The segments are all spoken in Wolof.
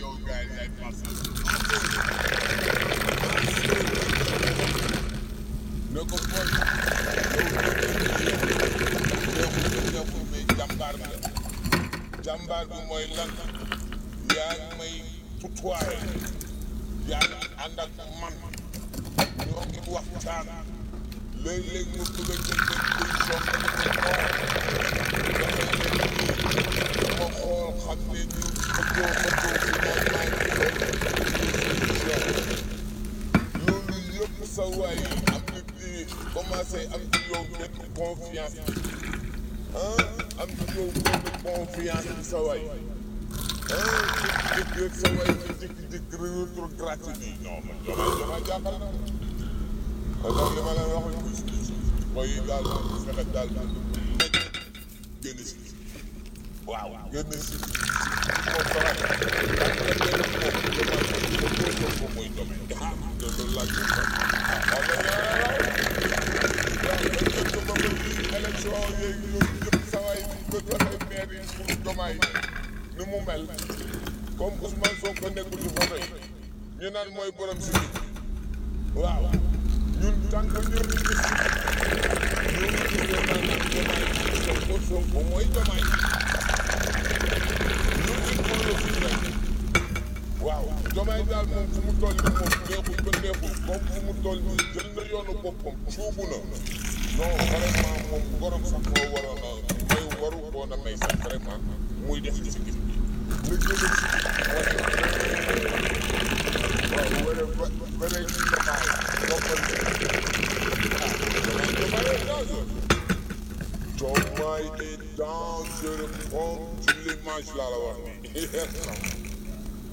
yow gars yi yaay passé ne ko booy yow neexul neexul mais jàmbaar nga jàmbaar bi mooy lan yaa ngi may tutoyé yaa ngi ànd ak man ñoo ngi waxtaan léeg-léeg mu bëgg a jël benn décision dama ko xool dama xool xam ne ñu xëccoo xëccoo si moom loolu yëpp sa waay am nit ñi commencé am ci yow benn confiance ah am ci yow benn confiance sa waay ah jékki-jékki rek sa waay nga jékki-jékki rétrograde bi non man jomaa jomaa jàppal na alors li ma leen wax mooy daal fexe daal génn si waaw génn si moom dara ak benn moom moom mooy domaine ah te loolu laa gis ah waaw mais waaw dañ ko ba ba élection yooyu yooyu yëpp sawaay bi ko joxe maire yi pour jomaay ni mu mel comme Ousmane Sonko nekkul ci photo yi ñu naan mooy borom si waaw ñun tant que ñun ñu gis ñun ñu gis ne maanaam jomaay Sonko Sonko mooy jomaay ñun il faut le suivre waaw jomaay daal moom fu mu toll nii moom neexul ba neexul comme fu mu toll nii jël na yoonu boppam cuubu na non vraiment moom borom sax moo waroon a may waru woon a may sax vraiment muy def ci gis bi na gën a si waaw wala ba ba léegi ci jomaay boppal Jomaay est dangereux comme tu l'image laa la wax nii.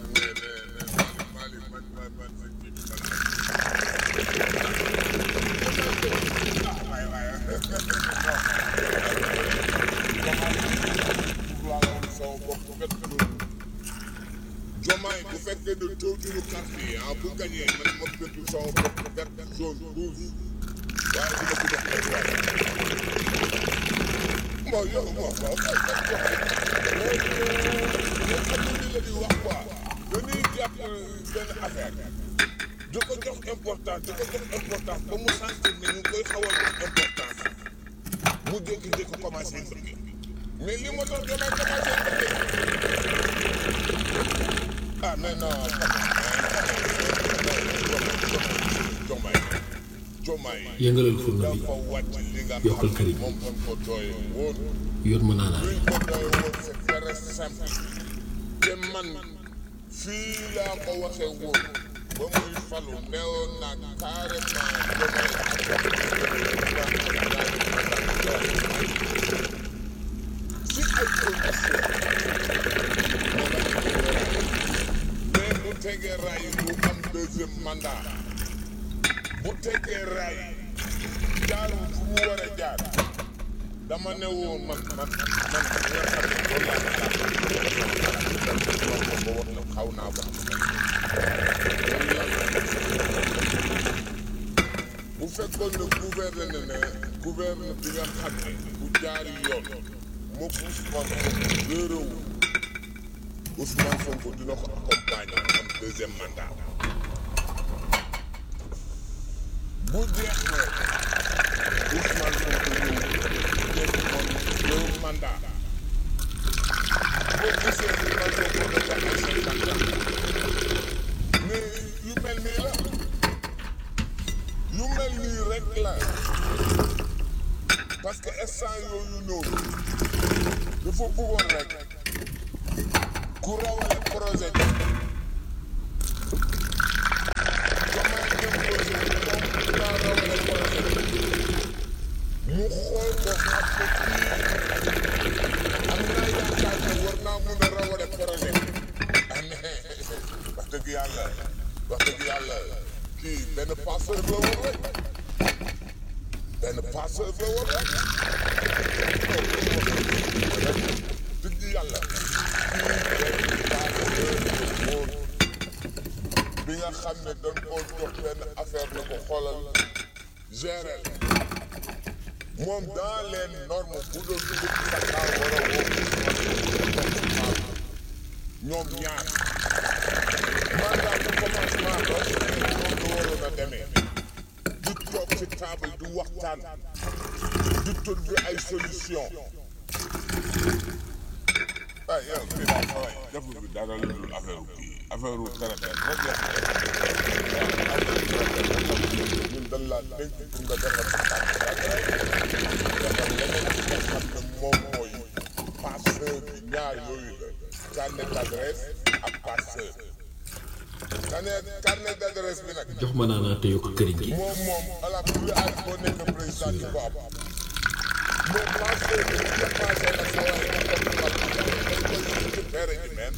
Jomaay bu fekkee ne tooguñu carte yi ah bu gagné man ma bëgg sama bopp vert jaune rouge waaye dina ko jox ay waay. bon yow bon bon léegi ñun xam nga li la di wax quoi dañuy jàpp benn affaire di ko jox importance di ko jox importance ba mu sentir ne ñu koy xaw a jox importance mu jékki-jékki commencé bëgg mais li ma doon damay commencé bëgg ah mais non Jomaay Jomaay yëngalal furna bi dafa wàcc li nga yokkal xam këriñ. ne moom lañ ko doye woon yoon ma naanaa luñ ko doye woon c'est très simple te man fii laa ko waxee woon ba muy falu neewoon naa carrément Jomaay si ay conditions mais bu tegee raay du am deuxième mandat bu tegee raay jaarul fu mu war a jaar dama ne woon man man man li nga xam ne loolu laa xalaat wax ko ba wax na xaw naa ko bu fekkoon ne gouverne ne gouverne bi nga xam ne bu jaari yoon moom Ousmane Sonko réeréwu Ousmane Sonko dina ko accompagner mu am deuxième mandat bu jeex ne Ousmane Sonko ñëw def moom deux mandat boo gisee Ousmane Sonko dafa ay cinquante ans mais yu mel nii la yu mel nii rek la parce que instant yooyu noonu dafa bëggoon rek ku rawale projet bi comment imposé moom dinaa rawale projet bi mu xool ko xam ko kii am naa yaakaar ne war naa mun a rawale projet bi ah mais wax dëgg yàlla wax dëgg yàlla kii benn passeur la woon rek benn passeur la woon rek dëgg yàlla kii benn passeur la woon bi nga xam ne dañ koo jox benn affaire la ko xoolal gérer moom dans les normes bu doon dugg ci sa kaa war a woo ñoom ñaar waxtaan di trouver ay solution ah yow fii daal sa waay defu bi dara lu dul affaire kii affaire traité rek la fi ñun dañ laa dénk pour nga defar sa tànk defar leneen li nga xam ne moom mooy passeur bi ñaar yooyu la carnet d'adresse ak passeur carnet carnet d'adresse bi nag jox ma naanaa te yokk këriñ gi moom moom ala kulli aal boo nekk président di ko am moom passeur bi bu dépassé nag sa waay nga ko defal dañ koy récupéré ji même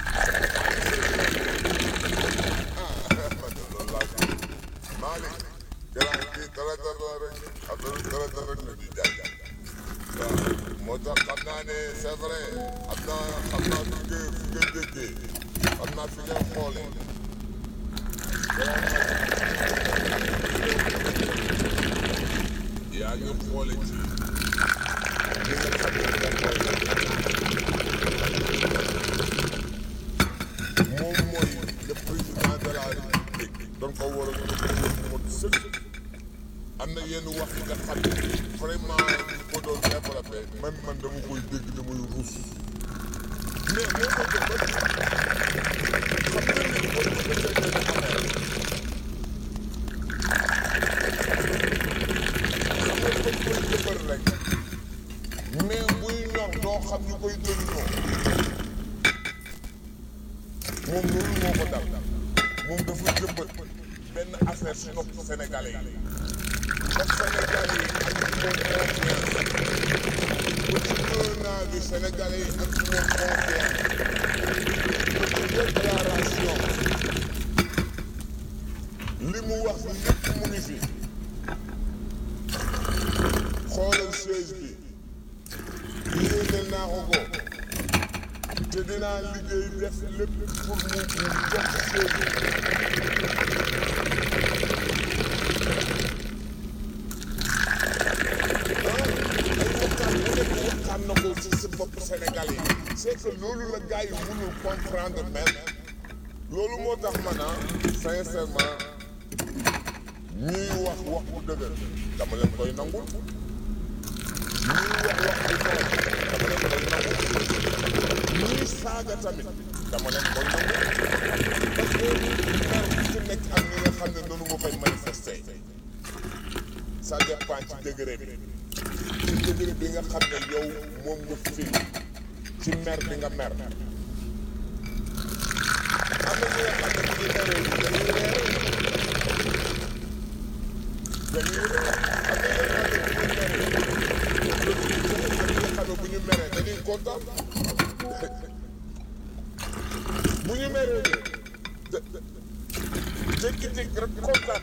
Malick gannaaw kii dara dara rek affaire dara dara rek la ñuy jaay waaw moo tax xam naa ne c'est vrai xam naa xam naa fi nga fi nga déggee xam naa fi nga xoolee yaa ngi xoole ci li nga xam ne moom mooy moom mooy le président de la république doon ko war a mot sëkk am na yenn wax yi nga xam ne vraiment ñu ko doon développé man man dama koy dégg damay ruus mais moo ko jëmbat xam nga ni boo ko defee benn affaire xam nga dañ koy jëfër rek mais buy ñor doo xam ñu koy jëriñoo moom loolu moo ko dal moom dafa jëmbat benn affaire si nopp sénégalais yi ba sénégalais yi am ci moom confiance ba ci un an bi sénégalais yi am ci moom confiance ba ci déclaration li mu wax lépp mu ngi fi xoolal chaise bi yéenal naa ko ko te dinaa liggéey def lépp pour mu mu jox chaise bi waxtaan na ko ci si bopp Sénégal yi c'est que loolu la gars yi mënul comprendre même loolu moo tax man ah sincèrement ñuy wax wax bu dëgër dama leen koy nangul ñuy wax wax bu tooy dama leen koy nangul ñuy saaga tamit dama leen koy nangul parce que mer bu ci nekk ak ñi nga xam ne noonu nga koy manifester ça dépend ci degré bi ci degré bi nga xam ne yow moom nga fii ci mer bi nga mer am na ñi nga xam ne bu ñu meree dañuy reer dañuy reer am na ñi nga xam ne bu ñu meree dañuy kontaan bu ñu meree de jékki-jékki rek kontaan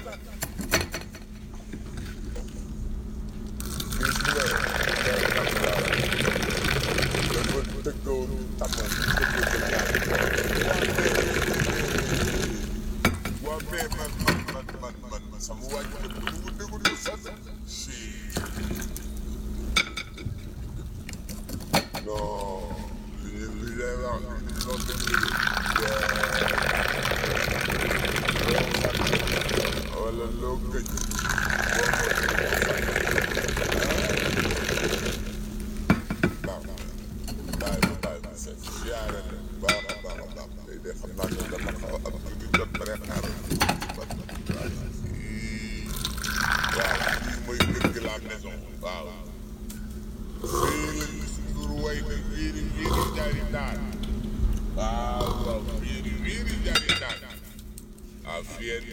gis nga dafa dëggoon tàmmal waa mais man man man man man man sama waa ji dëgg lu mu déglu lu sax si non li li lay wax non dëgg wala loo gëj baax na bàyyi ma bàyyi ma seet siyaare la baax a baax a baax tey de xam naa ne dama xaw a am tuuti jot préparé waaw fii mooy kër gi la maison waaw fii la Youssou Ndour way na wiiri wiiri jaari daar waaw waaw wiiri wiiri jaari daar waaw fii